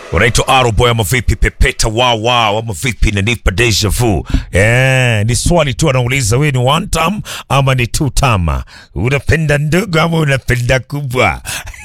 unaitwa Aroboy ama vipi? Pepeta wawa ama vipi? Nanipa deja vu. Eh, ni swali tu anauliza, wewe ni one time ama ni two time? Unapenda ndogo ama unapenda kubwa?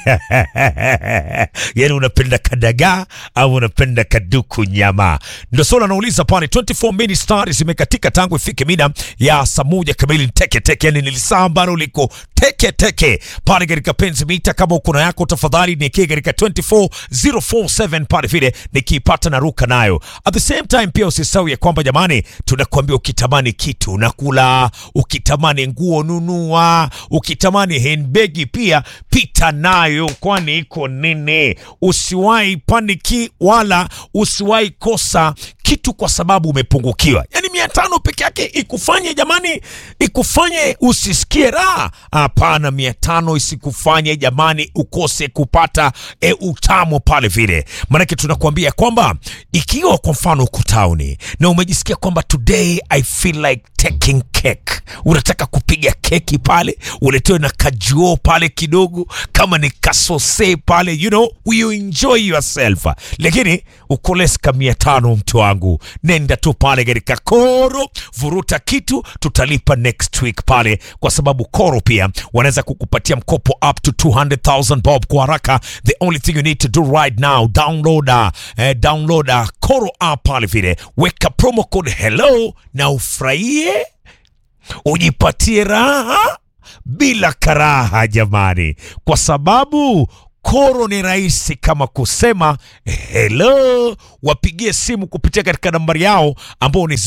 yani unapenda kadagaa au unapenda kaduku nyama? Ndio swali anauliza pale. 24 minutes stars zimekatika tangu ifike mida ya saa moja kamili. Teke teke, yani nilisaa ambalo liko teke teke pale katika penzi mita. Kama uko na yako, tafadhali nikie katika 24047 pale vile nikiipata na ruka nayo. At the same time pia usisahau ya kwamba jamani, tunakuambia ukitamani kitu nakula, ukitamani nguo nunua, ukitamani handbag pia pita nayo, kwani iko nini? Usiwahi paniki wala usiwahi kosa kitu kwa sababu umepungukiwa. Yani mia tano peke yake ikufanye jamani, ikufanye usisikie raha? Hapana, mia tano isikufanye jamani ukose kupata e, utamu pale vile. Maanake tunakuambia kwamba ikiwa kwa mfano uko tauni na umejisikia kwamba today I feel like taking cake, unataka kupiga keki pale, uletewe na kajuo pale kidogo, kama ni kasose pale, you know, you enjoy yourself, lakini ukoleska mia tano mtu wangu, nenda tu pale katika Koro, vuruta kitu, tutalipa next week pale, kwa sababu Koro pia wanaweza kukupatia mkopo up to 200,000 bob kwa haraka. The only thing you need to do right now, download uh, eh, download uh, Koro app pale vile, weka promo code hello na ufurahie ujipatie raha bila karaha jamani, kwa sababu Koro ni rahisi kama kusema hello. Wapigie simu kupitia katika nambari yao ambao ni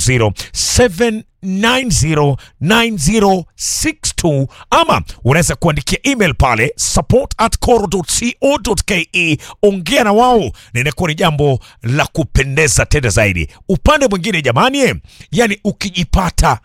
0207909062 ama unaweza kuandikia email pale support at koro.co.ke. Ongea na wao na inakuwa ni jambo la kupendeza tena zaidi. Upande mwingine jamani, yani ukijipata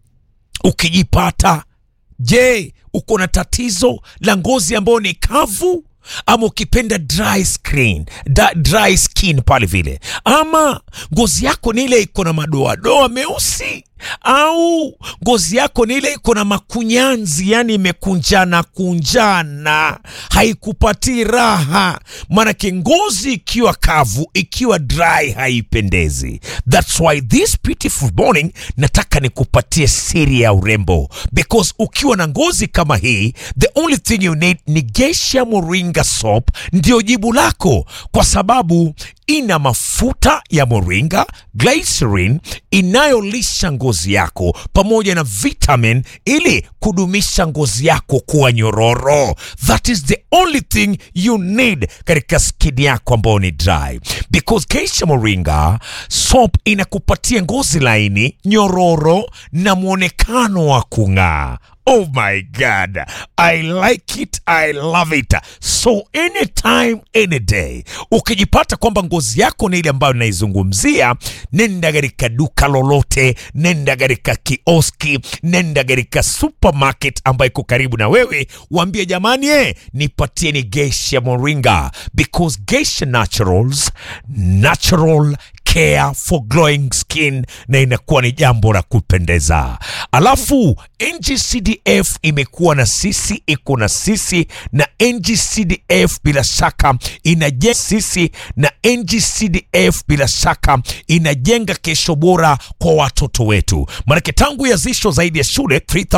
ukijipata Je, uko na tatizo la ngozi ambayo ni kavu ama ukipenda dry skin, da, dry skin pale vile, ama ngozi yako ni ile iko na madoadoa meusi au ngozi yako ni ile iko na makunyanzi, yani imekunjana kunjana, haikupatii raha. Maanake ngozi ikiwa kavu, ikiwa dry, haipendezi. That's why this beautiful morning nataka nikupatie siri ya urembo, because ukiwa na ngozi kama hii, the only thing you need ni Geisha Moringa soap, ndio jibu lako, kwa sababu ina mafuta ya moringa, glycerin inayolisha ngozi yako pamoja na vitamin ili kudumisha ngozi yako kuwa nyororo. That is the only thing you need katika skin yako ambayo ni dry, because Geisha Moringa soap inakupatia ngozi laini, nyororo na mwonekano wa kung'aa. Oh my God, I like it, I love it. So anytime, any day, ukijipata kwamba ngozi yako ni ile ambayo naizungumzia, nenda katika duka lolote, nenda katika kioski, nenda katika supermarket ambayo iko karibu na wewe, waambie jamani, eh, nipatieni Geisha Moringa because Geisha Naturals, natural care for glowing skin, na inakuwa ni jambo la kupendeza. Alafu NGCDF imekuwa na sisi, iko na sisi, na NGCDF bila shaka inajenga sisi, na NGCDF bila shaka inajenga kesho bora kwa watoto wetu, maanake tangu yazisho zaidi ya shule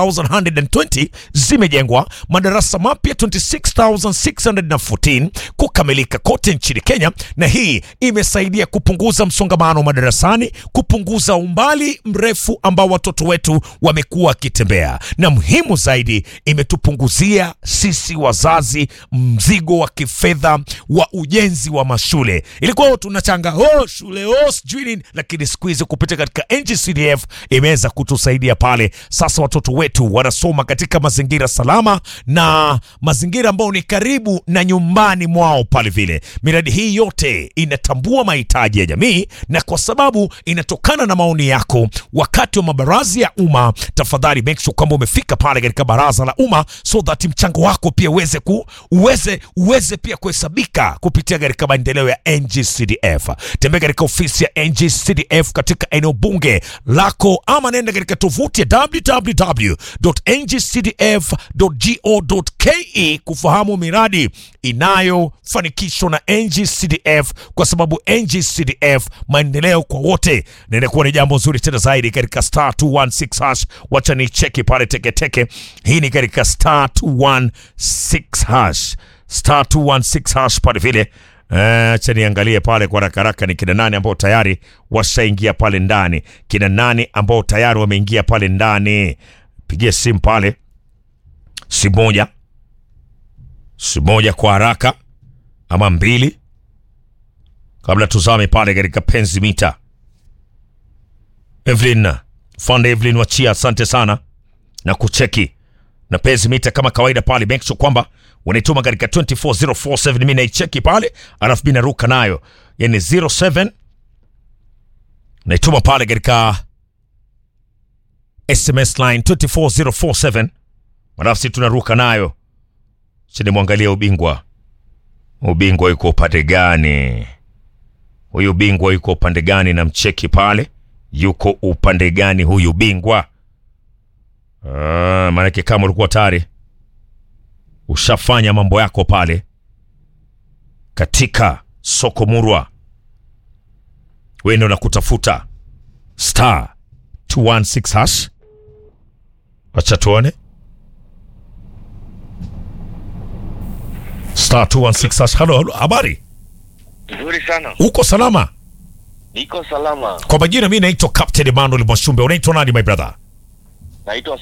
3120 zimejengwa, madarasa mapya 26614 kukamilika kote nchini Kenya, na hii imesaidia kupunguza msongamano madarasani, kupunguza umbali mrefu ambao watoto wetu wamekuwa wakitembea, na muhimu zaidi, imetupunguzia sisi wazazi mzigo wa kifedha wa ujenzi wa mashule. Ilikuwa tunachanga oh, shule oh, sijui nini, lakini siku hizi kupitia katika NGCDF imeweza kutusaidia pale. Sasa watoto wetu wanasoma katika mazingira salama na mazingira ambayo ni karibu na nyumbani mwao pale vile. Miradi hii yote inatambua mahitaji ya jamii na kwa sababu inatokana na maoni yako wakati wa mabaraza ya umma, tafadhali make make sure kwamba umefika pale katika baraza la umma so that mchango wako pia uweze ku uweze uweze pia kuhesabika kupitia katika maendeleo ya NGCDF. Tembea katika ofisi ya NGCDF katika eneo bunge lako ama nenda katika tovuti ya www.ngcdf.go.ke kufahamu miradi inayofanikishwa na NGCDF, kwa sababu NGCDF maendeleo kwa wote, na inakuwa ni jambo zuri tena zaidi katika star 216 hash. Wacha ni cheki pale teketeke. Hii ni katika star 216 hash, star 216 hash pale vile Acha niangalie pale kwa haraka haraka, ni kina nani ambao tayari washaingia pale ndani, kina nani ambao tayari wameingia pale ndani. Pigie simu pale, si moja, si moja kwa haraka ama mbili, kabla tuzame pale katika penzi mita. Evelyn Fande, Evelyn Wachia, asante sana na kucheki na penzi mita kama kawaida pale, make sure kwamba unaituma katika 24047 mimi naicheki pale, alafu mimi naruka nayo, yani 07 naituma pale katika SMS line 24047 alafu si tunaruka nayo chini. Mwangalia ubingwa, ubingwa yuko upande gani? Huyu bingwa yuko upande gani? Na mcheki pale, yuko upande gani huyu bingwa? Ah, maanake kama ulikuwa tayari ushafanya mambo yako pale katika soko murwa, wewe ndio nakutafuta star 216 hash. Wacha tuone star 216 hash. Halo, halo, habari, Nzuri sana, uko salama? niko salama. Kwa majina mimi naitwa Captain Emmanuel Mwashumbe. Unaitwa nani my brother? Naitwa